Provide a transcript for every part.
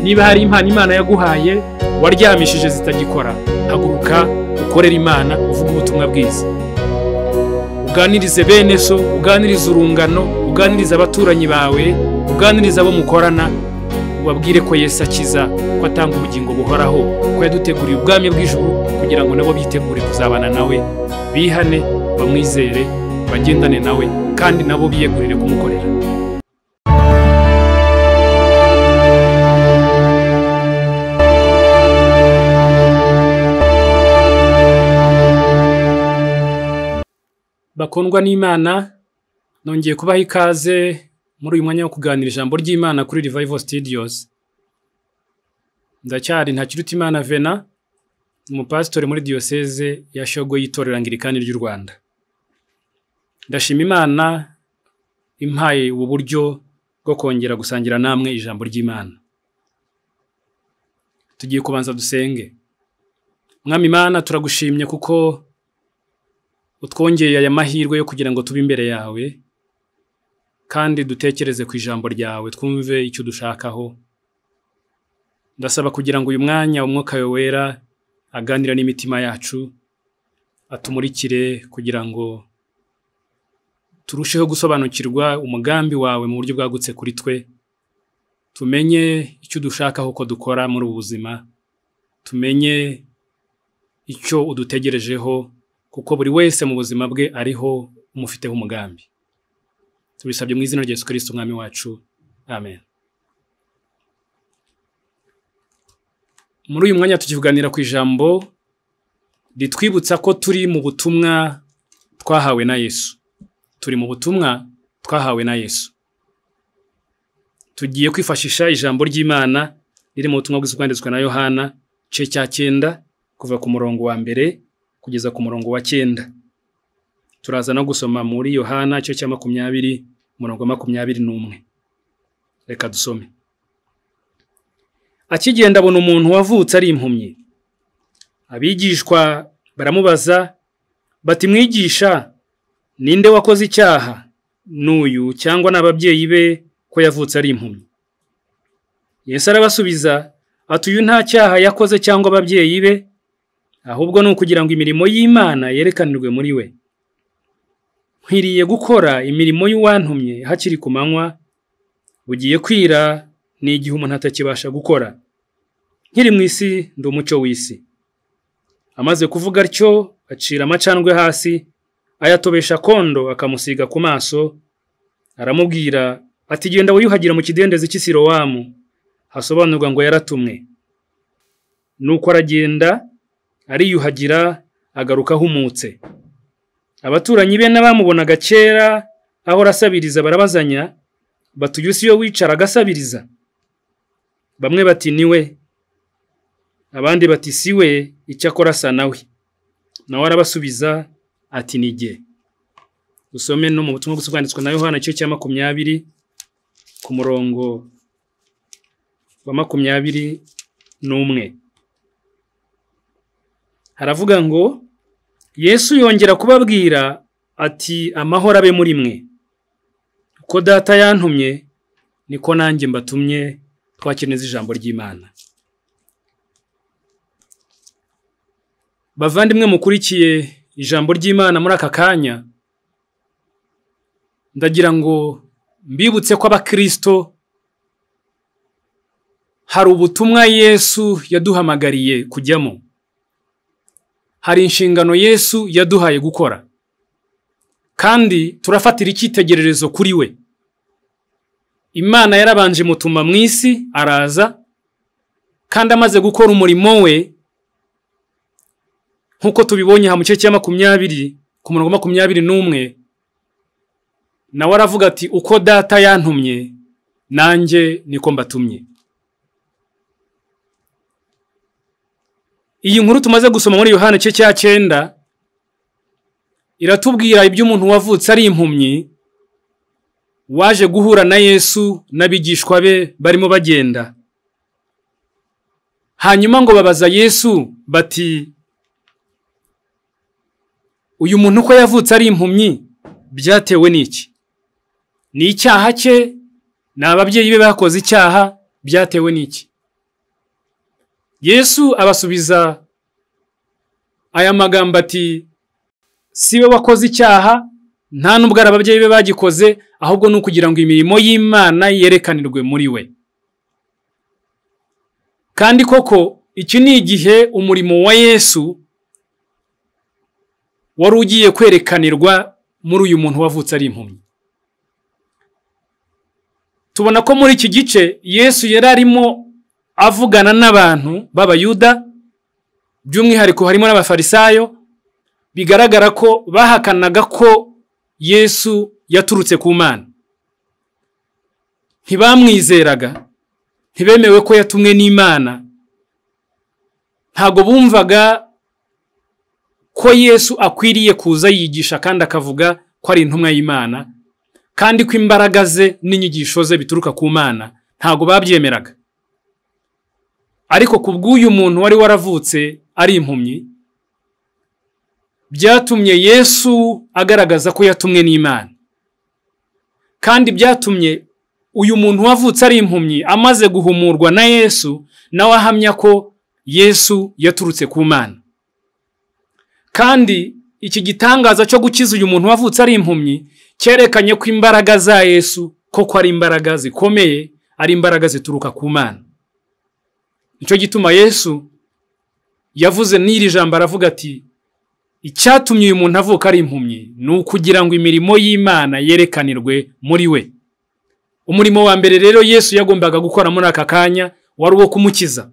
niba hari impano imana yaguhaye waryamishije zitagikora haguruka ukorere imana uvuge ubutumwa bwiza uganirize bene so uganirize urungano uganirize abaturanyi bawe uganirize abo mukorana ubabwire ko Yesu akiza ko atanga ubugingo buhoraho ko yaduteguriye ubwami bw'ijuru kugira ngo nabo bitegure kuzabana nawe bihane bamwizere bagendane nawe kandi nabo biyegurire kumukorera bakundwa n'imana nongeye kubaha ikaze muri uyu mwanya wo kuganira ijambo ry'imana kuri Revival Studios ndacyari Ntakirutimana Vena umupasitori muri diyoseze ya Shyogwe y'itorero Angirikani ry'u Rwanda ndashima imana impaye ubu buryo bwo kongera gusangira namwe ijambo ry'imana tugiye kubanza dusenge mwami imana turagushimye kuko utwongeye aya mahirwe yo kugira ngo tube imbere yawe kandi dutekereze ku ijambo ryawe twumve icyo dushakaho ndasaba kugira ngo uyu mwanya umwuka wawe wera aganira n'imitima yacu atumurikire kugira ngo turusheho gusobanukirwa umugambi wawe mu buryo bwagutse kuri twe tumenye icyo dushakaho ko dukora muri ubu buzima tumenye icyo udutegerejeho kuko buri wese mu buzima bwe ariho umufiteho umugambi tubisabye mu izina rya Yesu Kristo umwami wacu amen muri uyu mwanya tukivuganira ku ijambo ritwibutsa ko turi mu butumwa twahawe na Yesu turi mu butumwa twahawe na Yesu tugiye kwifashisha ijambo ry'Imana riri mu butumwa bwiza bwanditswe na Yohana igice cya cyenda kuva ku murongo wa mbere kugeza ku murongo wa cyenda turaza no gusoma muri yohana cyo cya makumyabiri umurongo wa makumyabiri n'umwe reka dusome akigenda abona umuntu wavutse ari impumyi abigishwa baramubaza bati mwigisha ninde wakoze icyaha n'uyu cyangwa n'ababyeyi be ko yavutse ari impumyi yesu arabasubiza ati uyu nta cyaha yakoze cyangwa ababyeyi be ahubwo ni ukugira ngo imirimo y'Imana yerekanirwe muri we nkwiriye gukora imirimo y'uwantumye hakiri ku manywa bugiye kwira ni igihe umuntu atakibasha gukora nkiri mu isi ndi umucyo w'isi amaze kuvuga atyo acira amacandwe hasi ayatobesha kondo akamusiga ku maso aramubwira ati genda wiyuhagira mu kidendezi cy'isirowamu hasobanurwa ngo yaratumwe nuko aragenda ariyuhagira agaruka ahumutse abaturanyi be n'abamubonaga kera ahora asabiriza barabazanya bati uyu si yo wicara agasabiriza bamwe bati ni we abandi bati si we icyakora asa nawe nawe arabasubiza ati ni jye usome no mu butumwa gusa bwanditswe na yohana cyo cya makumyabiri ku murongo wa makumyabiri n'umwe haravuga ngo yesu yongera kubabwira ati amahoro abe muri mwe uko data yantumye niko nanjye mbatumye twakeneza ijambo ry'imana bavandimwe mukurikiye ijambo ry'imana muri aka kanya ndagira ngo mbibutse ko abakirisito hari ubutumwa yesu yaduhamagariye kujyamo hari inshingano Yesu yaduhaye gukora kandi turafatira icyitegererezo kuri we imana yarabanje mutuma mu isi araza kandi amaze gukora umurimo we nk'uko tubibonye aha mu gice cya makumyabiri ku murongo makumyabiri n'umwe nawe aravuga ati uko data yantumye nanjye niko mbatumye iyi nkuru tumaze gusoma muri yohani cye cya cyenda iratubwira iby'umuntu wavutse ari impumyi waje guhura na yesu n'abigishwa be barimo bagenda hanyuma ngo babaza yesu bati uyu muntu uko yavutse ari impumyi byatewe n'iki ni icyaha cye ni ababyeyi be bakoze icyaha byatewe n'iki yesu abasubiza aya magambo ati si we wakoze icyaha nta n'ubwo ari ababyeyi be bagikoze ahubwo ni ukugira ngo imirimo y'imana yerekanirwe muri we kandi koko iki ni igihe umurimo wa yesu wari ugiye kwerekanirwa muri uyu muntu wavutse ari impumyi tubona ko muri iki gice yesu yari arimo avugana n'abantu b'abayuda by'umwihariko harimo n'abafarisayo bigaragara ko bahakanaga ko yesu yaturutse ku mana ntibamwizeraga ntibemewe ko yatumwe n'imana ntabwo bumvaga ko yesu akwiriye kuza yigisha kandi akavuga ko ari intumwa y'imana kandi ko imbaraga ze n'inyigisho ze bituruka ku mana ntabwo babyemeraga ariko ku bw'uyu muntu wari waravutse ari impumyi byatumye yesu agaragaza ko yatumwe n'imana kandi byatumye uyu muntu wavutse ari impumyi amaze guhumurwa na yesu nawe ahamya ko yesu yaturutse ku mana kandi iki gitangaza cyo gukiza uyu muntu wavutse ari impumyi cyerekanye ko imbaraga za yesu koko ari imbaraga zikomeye ari imbaraga zituruka ku mana nicyo gituma yesu yavuze n'iri jambo aravuga ati icyatumye uyu muntu avuka ari impumyi ni ukugira ngo imirimo y'imana yerekanirwe muri we umurimo wa mbere rero yesu yagombaga gukora muri aka kanya wari uwo kumukiza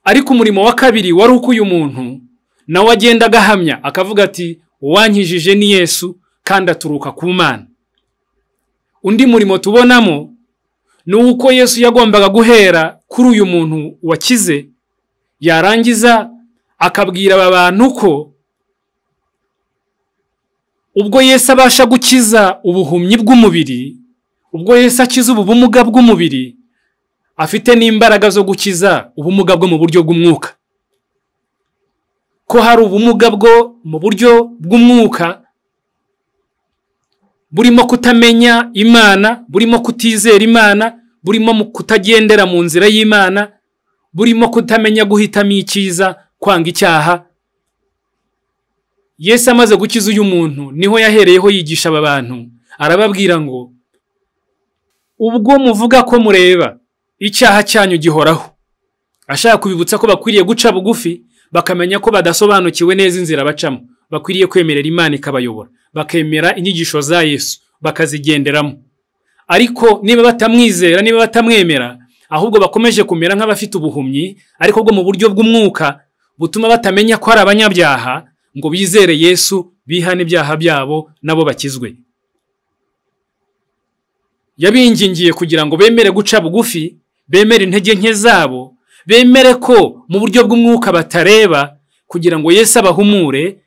ariko umurimo wa kabiri wari uko uyu muntu nawe agendaga ahamya akavuga ati uwankijije ni yesu kandi aturuka ku mana undi murimo tubonamo ni uko yesu yagombaga guhera kuri uyu muntu wakize yarangiza akabwira aba bantu ko ubwo yesu abasha gukiza ubuhumyi bw'umubiri ubwo yesu akiza ubu bumuga bw'umubiri afite n'imbaraga zo gukiza ubumuga bwo mu buryo bw'umwuka ko hari ubumuga bwo mu buryo bw'umwuka burimo kutamenya imana burimo kutizera imana burimo kutagendera mu nzira y'imana burimo kutamenya guhitamo icyiza kwanga icyaha yesu amaze gukiza uyu muntu niho yahereyeho yigisha aba bantu arababwira ngo ubwo muvuga ko mureba icyaha cyanyu gihoraho ashaka kubibutsa ko bakwiriye guca bugufi bakamenya ko badasobanukiwe neza inzira bacamo bakwiriye kwemerera imana ikabayobora bakemera inyigisho za yesu bakazigenderamo ariko niba batamwizera niba batamwemera ahubwo bakomeje kumera nk'abafite ubuhumyi ariko bwo mu buryo bw'umwuka butuma batamenya ko ari abanyabyaha ngo bizere yesu bihane ibyaha byabo nabo bakizwe yabingingiye kugira ngo bemere guca bugufi bemere intege nke zabo bemere ko mu buryo bw'umwuka batareba kugira ngo Yesu abahumure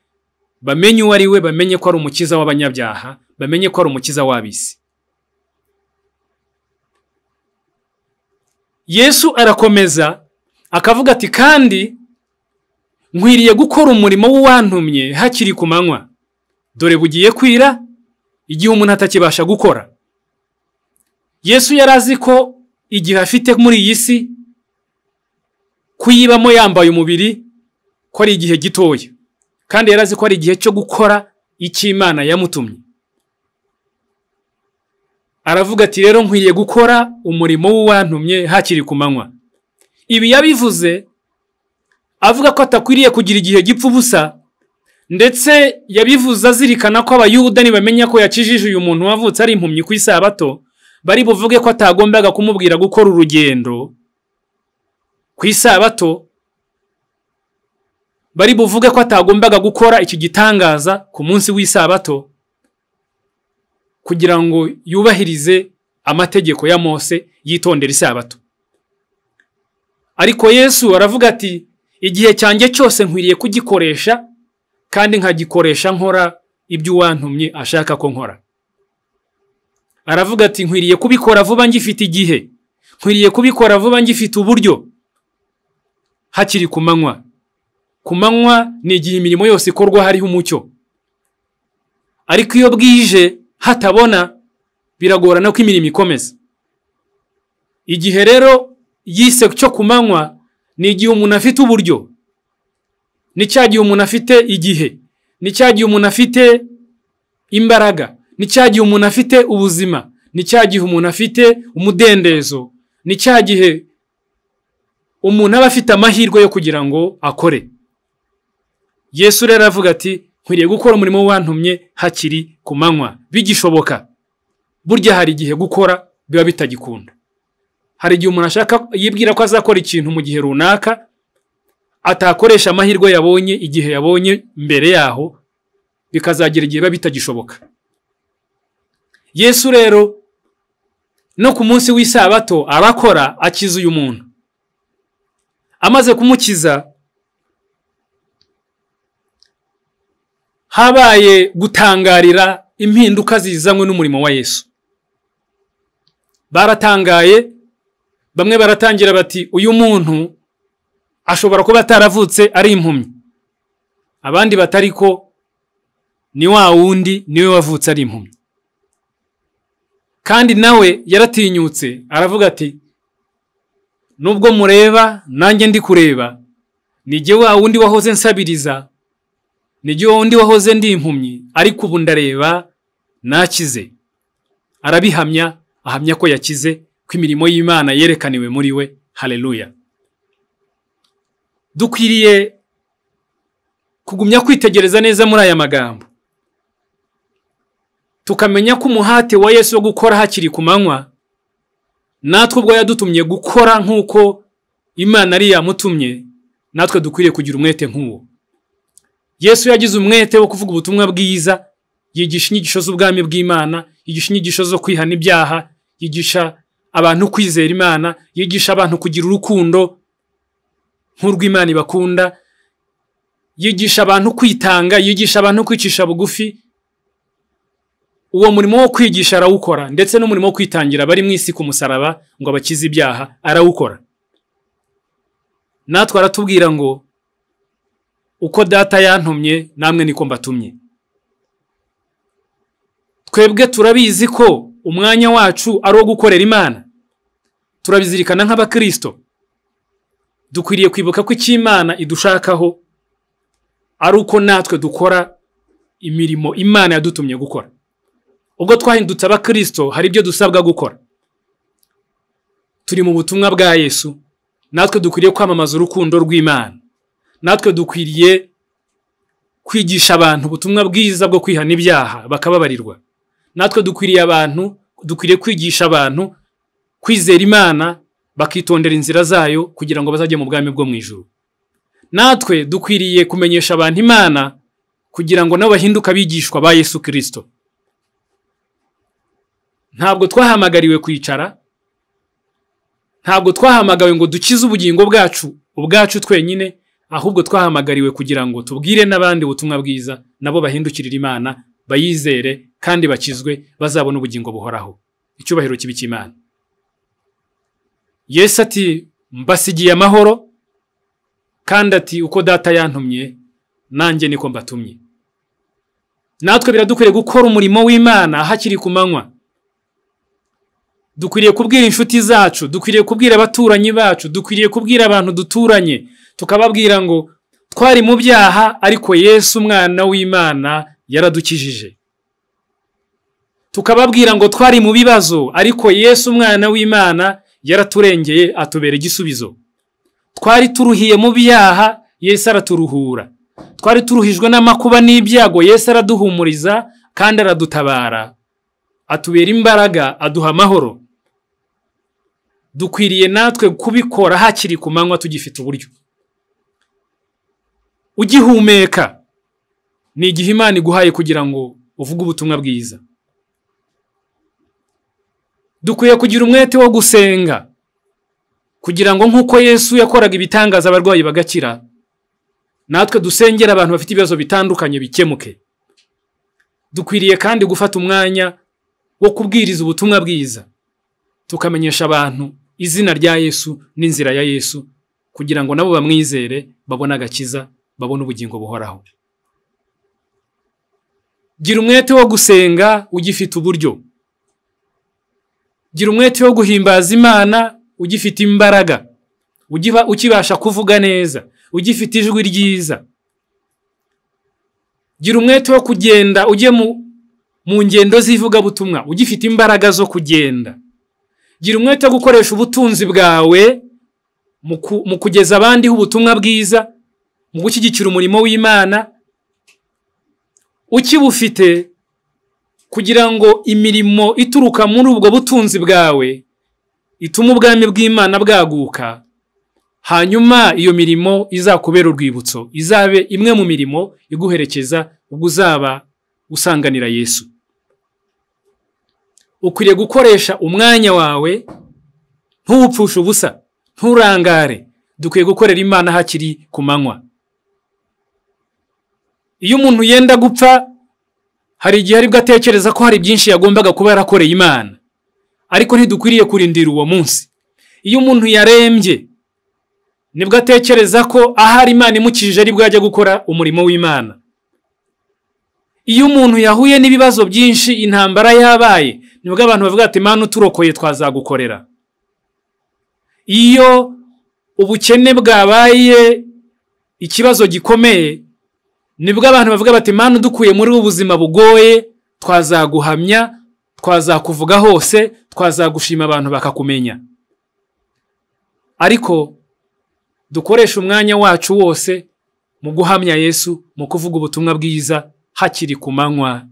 bamenye uwo ari we bamenye ko ari umukiza w'abanyabyaha bamenye ko ari umukiza w'abisi yesu arakomeza akavuga ati kandi nkwiriye gukora umurimo w'uwantumye hakiri ku manywa dore bugiye kwira igihe umuntu atakibasha gukora yesu yari azi ko igihe afite muri iyi si kuyibamo yambaye umubiri ko ari igihe gitoya kandi yari azi ko ari igihe cyo gukora icyo imana yamutumye aravuga ati rero nkwiriye gukora umurimo w'uwantumye hakiri ku manywa ibi yabivuze avuga ko atakwiriye kugira igihe gipfa ubusa ndetse yabivuze azirikana ko abayuda nibamenya ko yakijije uyu muntu wavutse ari impumyi ku isabato bari buvuge ko atagombaga kumubwira gukora urugendo ku isabato bari buvuge ko atagombaga gukora iki gitangaza ku munsi w'isabato kugira ngo yubahirize amategeko ya Mose yitondera isabato ariko yesu aravuga ati igihe cyanjye cyose nkwiriye kugikoresha kandi nkagikoresha nkora ibyo uwantumye ashaka ko nkora aravuga ati nkwiriye kubikora vuba ngifite igihe nkwiriye kubikora vuba ngifite uburyo hakiri ku manywa ku manywa ni igihe imirimo yose ikorwa hariho umucyo ariko iyo bwije hatabona biragorana ko imirimo ikomeza igihe rero yise cyo ku manywa ni igihe umuntu afite uburyo ni cya gihe umuntu afite igihe ni cya gihe umuntu afite imbaraga ni cya gihe umuntu afite ubuzima ni cya gihe umuntu afite umudendezo ni cya gihe umuntu aba afite amahirwe yo kugira ngo akore yesu rero aravuga ati nkwiriye gukora umurimo wantumye hakiri ku manywa bigishoboka burya hari igihe gukora biba bitagikunda hari igihe umuntu ashaka yibwira ko azakora ikintu mu gihe runaka atakoresha amahirwe yabonye igihe yabonye mbere yaho bikazagera igihe biba bitagishoboka yesu rero no ku munsi w'isabato arakora akiza uyu muntu amaze kumukiza habaye gutangarira impinduka zizanywe n'umurimo wa yesu baratangaye bamwe baratangira bati uyu muntu ashobora kuba ataravutse ari impumyi abandi batari ko ni wa wundi niwe wavutse ari impumyi kandi nawe yaratinyutse aravuga ati nubwo mureba nanjye ndi kureba nijye wa wundi wahoze nsabiriza nijye wa wundi wahoze ndi impumyi ariko ubu ndareba nakize arabihamya ahamya ko yakize ko imirimo y'imana yerekaniwe muri we hareruya dukwiriye kugumya kwitegereza neza muri aya magambo tukamenya ko umuhate wa yesu wo gukora hakiri ku manywa natwe ubwo yadutumye gukora nk'uko imana ari yamutumye natwe dukwiriye kugira umwete nk'uwo yesu yagize umwete wo kuvuga ubutumwa bwiza yigisha inyigisho z'ubwami bw'imana yigisha inyigisho zo kwihana ibyaha yigisha abantu kwizera imana yigisha abantu kugira urukundo nk'urw'imana ibakunda yigisha abantu kwitanga yigisha abantu kwicisha bugufi uwo murimo wo kwigisha arawukora ndetse n'umurimo wo kwitangira bari mu isi ku musaraba ngo abakize ibyaha arawukora natwe aratubwira ngo uko data yantumye namwe niko mbatumye twebwe turabizi ko umwanya wacu ari uwo gukorera imana turabizirikana nk'abakirisito dukwiriye kwibuka ko icyo imana idushakaho ari uko natwe dukora imirimo imana yadutumye gukora ubwo twahindutse abakirisito hari ibyo dusabwa gukora turi mu butumwa bwa yesu natwe dukwiriye kwamamaza urukundo rw'imana natwe dukwiriye kwigisha abantu ubutumwa bwiza bwo kwihana ibyaha bakababarirwa natwe dukwiriye abantu dukwiriye kwigisha abantu kwizera imana bakitondera inzira zayo kugira ngo bazajye mu bwami bwo mu ijoro natwe dukwiriye kumenyesha abantu imana kugira ngo nabo bahinduke abigishwa ba yesu kirisito ntabwo twahamagariwe kwicara ntabwo twahamagawe ngo dukize ubugingo bwacu ubwacu twenyine ahubwo twahamagariwe kugira ngo tubwire n'abandi ubutumwa bwiza nabo bahindukirira imana bayizere kandi bakizwe bazabona ubugingo buhoraho icyubahiro kibi cy'imana yesu ati mbasigiye amahoro kandi ati uko data yantumye nanjye niko mbatumye natwe biradukwiriye gukora umurimo w'imana hakiri ku manywa dukwiriye kubwira inshuti zacu dukwiriye kubwira abaturanyi bacu dukwiriye kubwira abantu duturanye tukababwira ngo twari mu byaha ariko yesu umwana w'imana yaradukijije tukababwira ngo twari mu bibazo ariko yesu umwana w'imana yaraturengeye atubera igisubizo twari turuhiye mu byaha yesu araturuhura twari turuhijwe n'amakuba n'ibyago yesu araduhumuriza kandi aradutabara atubera imbaraga aduha amahoro dukwiriye natwe kubikora hakiri ku manywa tugifite uburyo ugihumeka ni igihe imana iguhaye kugira ngo uvuge ubutumwa bwiza dukwiye kugira umwete wo gusenga kugira ngo nk'uko yesu yakoraga ibitangaza abarwayi bagakira natwe dusengera abantu bafite ibibazo bitandukanye bikemuke dukwiriye kandi gufata umwanya wo kubwiriza ubutumwa bwiza tukamenyesha abantu izina rya yesu n'inzira ya yesu kugira ngo nabo bamwizere babone agakiza babone ubugingo buhoraho gira umwete wo gusenga ugifite uburyo gira umwete wo guhimbaza imana ugifite imbaraga ugiba- ukibasha kuvuga neza ugifite ijwi ryiza gira umwete wo kugenda ujye mu- mu ngendo z'ivugabutumwa ugifite imbaraga zo kugenda gira umwete wo gukoresha ubutunzi bwawe mu ku- mu kugeza abandiho ubutumwa bwiza mu gushyigikira umurimo w'imana ukibufite kugira ngo imirimo ituruka muri ubwo butunzi bwawe ituma ubwami bw'imana bwaguka hanyuma iyo mirimo izakubera urwibutso izabe imwe mu mirimo iguherekeza ubwo uzaba usanganira yesu ukwiriye gukoresha umwanya wawe ntuwupfushe ubusa nturangare dukwiye gukorera imana hakiri ku manywa iyo umuntu yenda gupfa hari igihe aribwo atekereza ko hari byinshi yagombaga kuba yarakoreye imana ariko ntidukwiriye kurindira uwo munsi iyo umuntu yarembye nibwo atekereza ko ahari imana imukijije aribwo yajya gukora umurimo w'imana iyo umuntu yahuye n'ibibazo byinshi intambara yabaye nibwo abantu bavuga ati imana uturokoye twazagukorera iyo ubukene bwabaye ikibazo gikomeye nibwo abantu bavuga bati mani udukuye muri ubu buzima bugoye twazaguhamya twazakuvuga hose twazagushima abantu bakakumenya ariko dukoreshe umwanya wacu wose mu guhamya yesu mu kuvuga ubutumwa bwiza hakiri ku manywa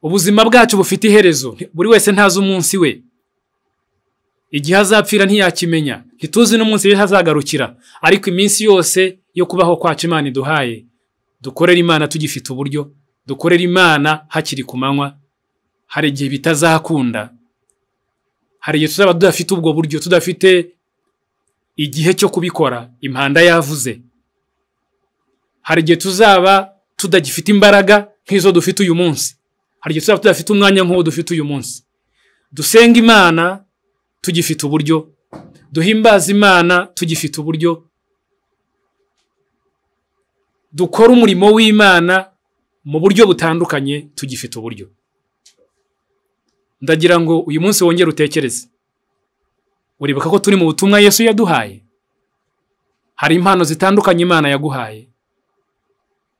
ubuzima bwacu bufite iherezo buri wese ntazi umunsi we igihe azapfira ntiyakimenya ntituzi n'umunsi ejo hazagarukira ariko iminsi yose yo kubaho kwacu imana iduhaye dukorere imana tugifite uburyo dukorere imana hakiri ku manywa hari igihe bitazakunda hari igihe tuzaba tudafite ubwo buryo tudafite igihe cyo kubikora impanda yavuze hari igihe tuzaba tudagifite imbaraga nk'izo dufite uyu munsi hari igihe tuzaba tudafite umwanya nk'uwo dufite uyu munsi dusenga imana tugifite uburyo duhimbaza imana tugifite uburyo dukora umurimo w'imana mu buryo butandukanye tugifite uburyo ndagira ngo uyu munsi wongere utekereze uribuka ko turi mu butumwa yesu yaduhaye hari impano zitandukanye imana yaguhaye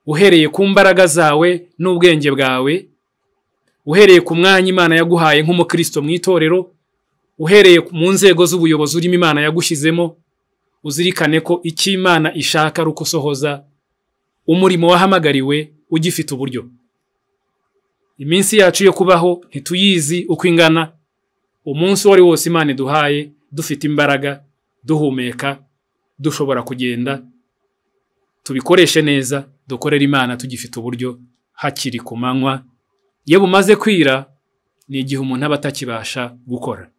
uhereye ku mbaraga zawe n'ubwenge bwawe uhereye ku mwanya imana yaguhaye nk'umukristo mu itorero uhereye mu nzego z'ubuyobozi urimo imana yagushyizemo uzirikane ko icyo imana ishaka ari ugusohoza umurimo wahamagariwe ugifite uburyo iminsi yacu yo kubaho ntituyizi uko ingana umunsi uwo ari wose imana iduhaye dufite imbaraga duhumeka dushobora kugenda tubikoreshe neza dukorere imana tugifite uburyo hakiri ku manywa iyo bumaze kwira ni igihe umuntu aba atakibasha gukora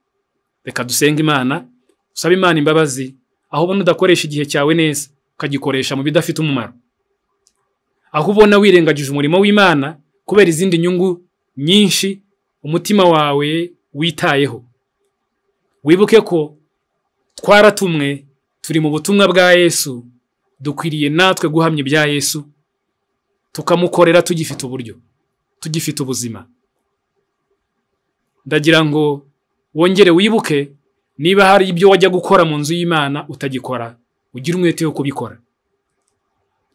reka dusenge imana usabe imana imbabazi aho ubona udakoresha igihe cyawe neza ukagikoresha mu bidafite umumaro aho ubona wirengagije umurimo w'imana kubera izindi nyungu nyinshi umutima wawe witayeho wibuke ko twaratumwe turi mu butumwa bwa yesu dukwiriye natwe guhamya ibya yesu tukamukorera tugifite uburyo tugifite ubuzima ndagira ngo wongere wibuke niba hari ibyo wajya gukora mu nzu y'imana utagikora ugire umwete wo kubikora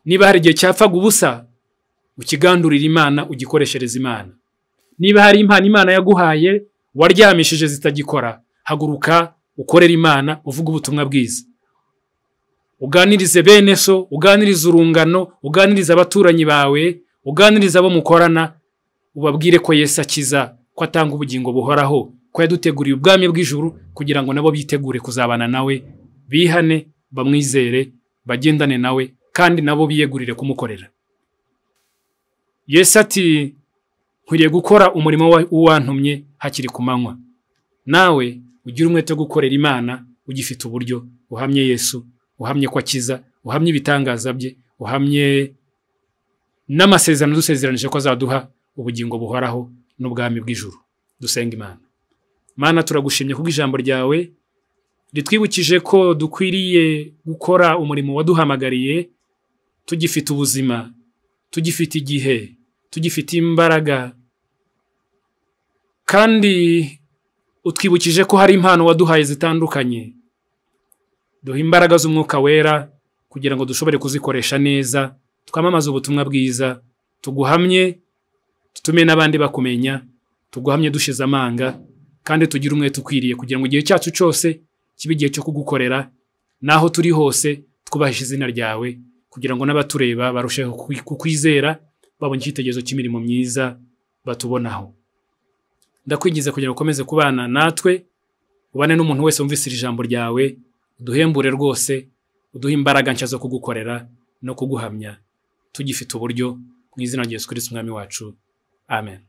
niba hari igihe cyapfaga ubusa ukigandurire imana ugikoreshereze imana niba hari impano imana yaguhaye waryamishije zitagikora haguruka ukorere imana uvuge ubutumwa bwiza uganirize bene so uganirize urungano uganirize abaturanyi bawe uganirize abo mukorana ubabwire ko yesu akiza ko atanga ubugingo buhoraho ko yaduteguriye ubwami bw'ijuru kugira ngo nabo bitegure kuzabana nawe bihane bamwizere bagendane nawe kandi nabo biyegurire kumukorera yesu ati nkwiriye gukora umurimo wa- w'uwantumye hakiri ku manywa nawe ugire umwete wo gukorera imana ugifite uburyo uhamye yesu uhamye ko akiza uhamye ibitangaza bye uhamye n'amasezerano dusezeranije ko azaduha ubugingo buhoraho n'ubwami bw'ijuru dusenga imana mana turagushimye kubwo ijambo ryawe ritwibukije ko dukwiriye gukora umurimo waduhamagariye tugifite ubuzima tugifite igihe tugifite imbaraga kandi utwibukije ko hari impano waduhaye zitandukanye duha imbaraga z'umwuka wera kugira ngo dushobore kuzikoresha neza twamamaze ubutumwa bwiza tuguhamye dutume n'abandi bakumenya tuguhamye dushize amanga kandi tugire umwete ukwiriye kugira ngo igihe cyacu cyose kibe igihe cyo kugukorera n'aho turi hose twubahishe izina ryawe kugira ngo n'abatureba barusheho kukwi- kukwizera babona icyitegerezo cy'imirimo myiza batubonaho ndakwigiza kugira ngo ukomeze kubana natwe ubane n'umuntu wese wumvise iri jambo ryawe uduhembure rwose uduhe imbaraga nshya zo kugukorera no kuguhamya tugifite uburyo mu izina rya yesu kirisiti umwami wacu amen